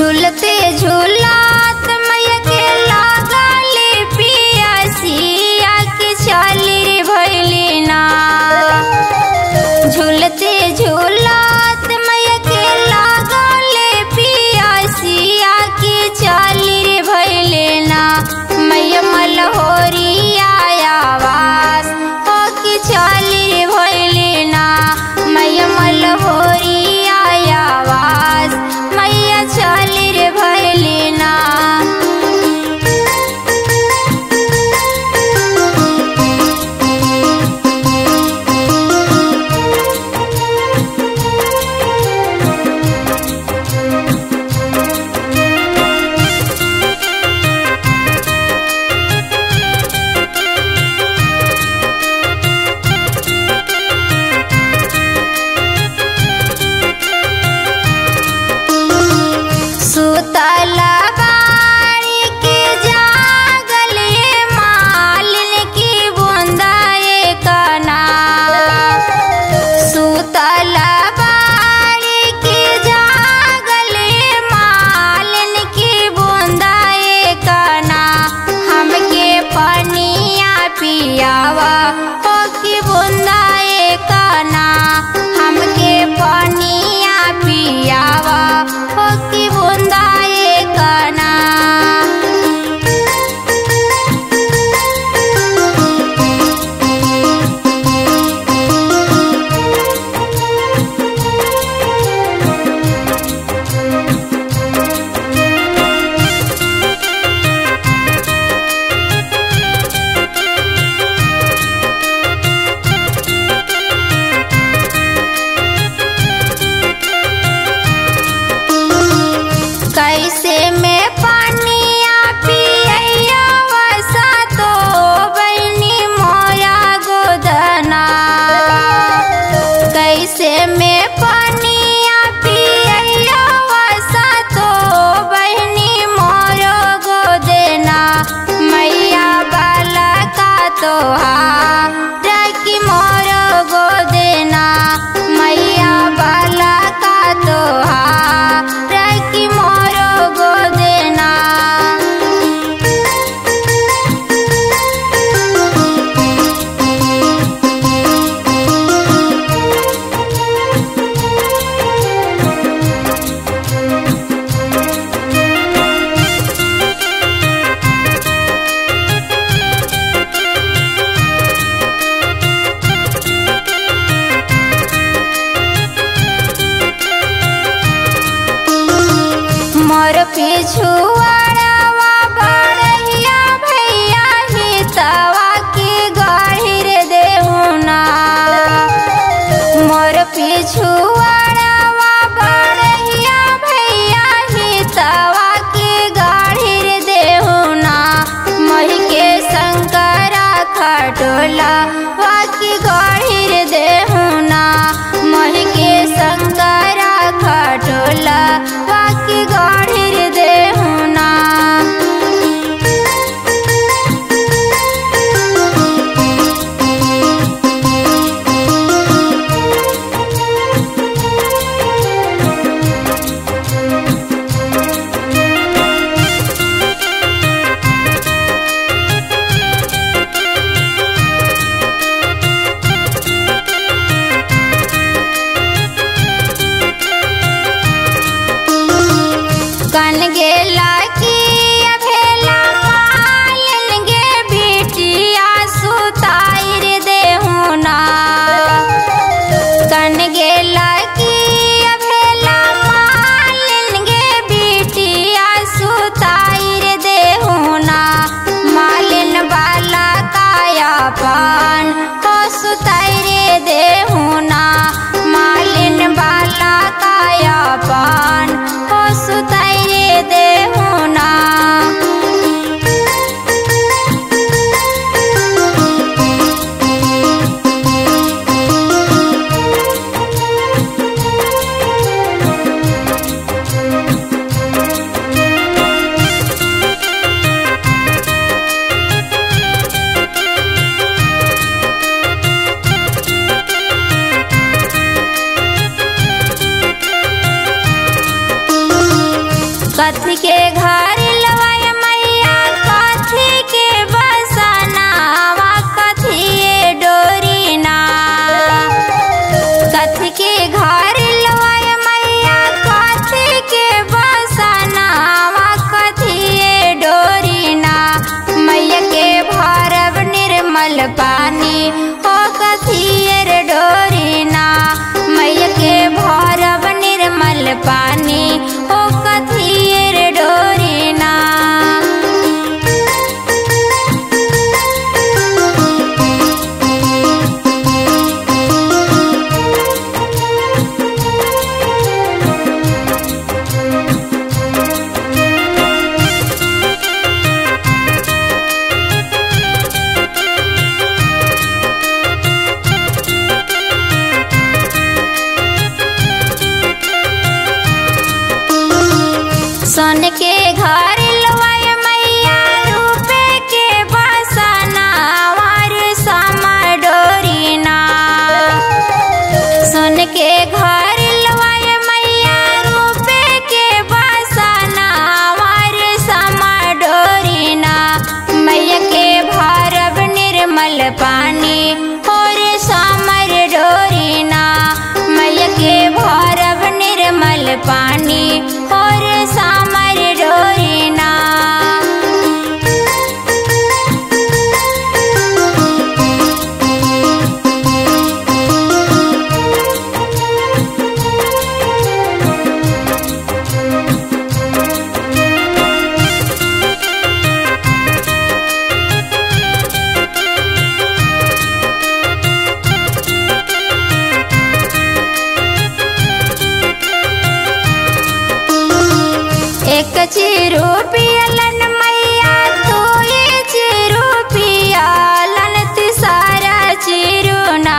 झूलते झूलात मैया के लागली पियासिया के चली रे भैली ना झूलते झूलात मैया के लागले पियासिया के चली रे भैले ना मैया मलहोरिया आवास हो के चली रे भैले ना मैया मलहोरिया आवास मैया चली रे भैले ना सुतला बाड़ी के जागल ये मालिन की बूंदा ये कना सुतला बाड़ी के जागल ये मालिन की बूंदा ये कना हमके पनिया पियावा हो की बूंदा ये कना हमके पनिया पियावा हो की बूंदा ये कना कैसे में पानिया पियैया वसा तो बनी मोया गोदना कैसे में पानिया पियैया वसा तो बहनी मोरो गोदना मैया बाला का तोहा रखी मोरो गोदना मैया बाला का तोहा रखी मोरो गोदना मोर पिछुआड़वा बड़हिया भैया हितवा की गढ़िर देहुना मोर पिछुआड़वा बड़हिया भैया हितवा की गढ़िर देहुना मही के शंकरा खटोला वाकी गढ़िर देहुना मही के शंकरा खटोला वाकी गढ़िर देहुना कथी के घर लवाय मैया कथी के बसनावा कथी डोरी ना कथी के घर लवाय मैया कथी के बसनावा कथी डोरी ना मैया के भरब निर्मल पानी हो कथियर डोरी ना मैया के भरब निर्मल पानी हो कथियर डोरी ना सोन के घर लवाय मैया रूपे के बसना वार समा डोरी ना सोन के घर लवाय मैया रूपे के बसना वार समा डोरी ना मैया के भरब निर्मल पानी और समर डोरी ना मैया के भरब निर्मल पानी और समर डोरी ना एक चिरू पियलन मैया तू चिरू पियलन तिसारा चिरू ना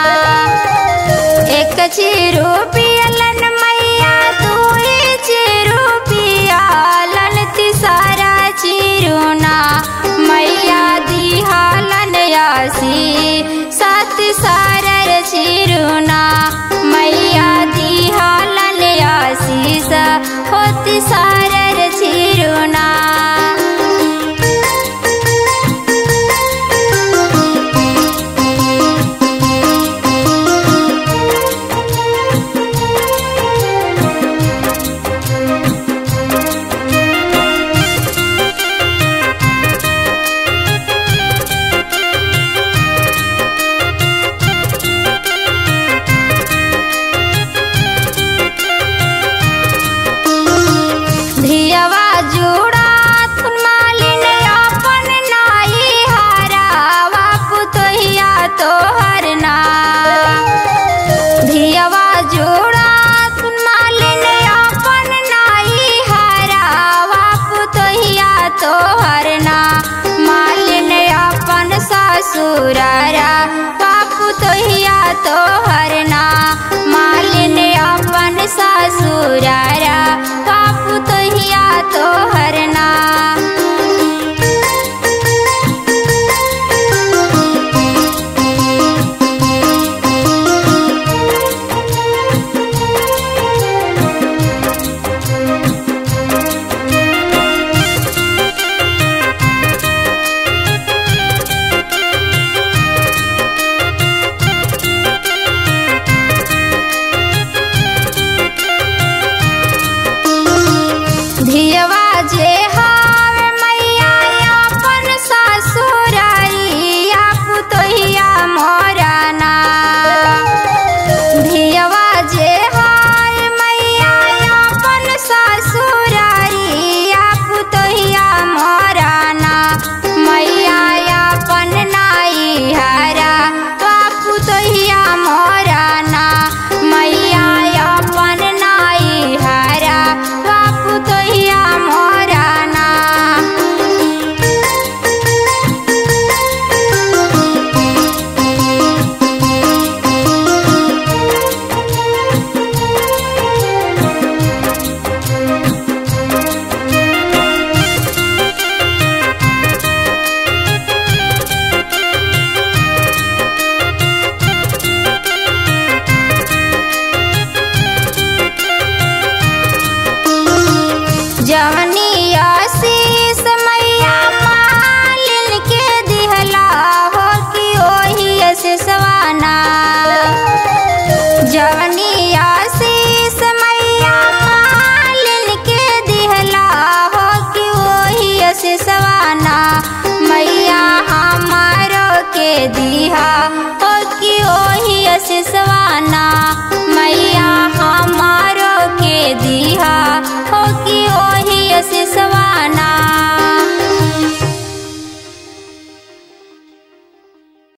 एक चिरू पियलन मैया तू चिरू पियलन तिसारा चिरू ना मैया दिहालन यासी सत सारर चिरू ना मैया दिहालन यासीस होती सारर चिरू ना धियवा जुड़ा थुन मालिन अपन नाई हारावा पुतहिया तोहर ना धियवा जुड़ा थुन मालिन अपन नाई हारावा पुतहिया तोहर ना मालिन अपन ससुरारा बापू तोहिया तोहर ना